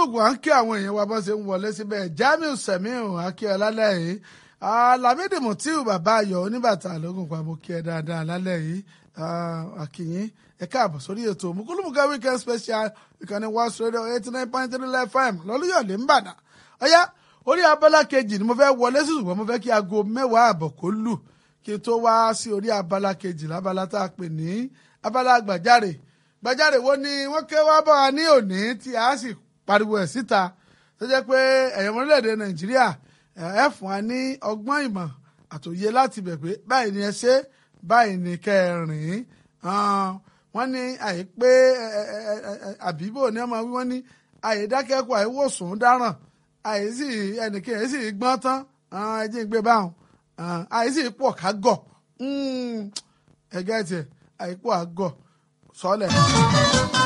facebook à ń kí àwọn èèyàn wa bó ṣe ń wọlé síbẹ̀ jamiu semiu akíọ lálẹ́ yìí lamidi mutiu bàbá ayọ̀ oníbàtà lógún pa mo kí ẹ dáadáa lálẹ́ yìí àkìyín ẹ káàbọ̀ sórí ètò mùkúlùmùkà weekend special ìkànnì west radio eighty nine point three fm lọ́lúyọ̀lé ń bàdàn ọ̀yá orí abala kejì ni mo fẹ́ wọlé sí ṣùgbọ́n mo fẹ́ kí aago mẹ́wàá àbọ̀ kó lù kí n tó wá sí orí abala kejì lábala tá a pè ní abala gbàjáre gbàjáre wo ni wọ́n ké wá bá wa ní òní tí a sì pariwo ẹ̀ síta tó jẹ́ pé ẹ̀yàn orílẹ̀-èdè nàìjíríà ẹ fún wa ní ọgbọ́n ìmọ̀ àtòyé láti bẹ̀ pé báyìí ni ẹ ṣe báyìí ni kẹ́ ẹ rìn wọ́n ní àìpé àbíbò ní ọmọ wí wọ́n ní àìdákẹ́kọ̀ọ́ àìwòsàn dáràn àìsí ẹnìkan àìsí gbọ́n tán ẹjí ń gbé báwọn àìsí pọ̀ ká gọ̀ ẹgẹ́ tiẹ̀ àìpọ̀ àgọ̀ sọ́lẹ̀.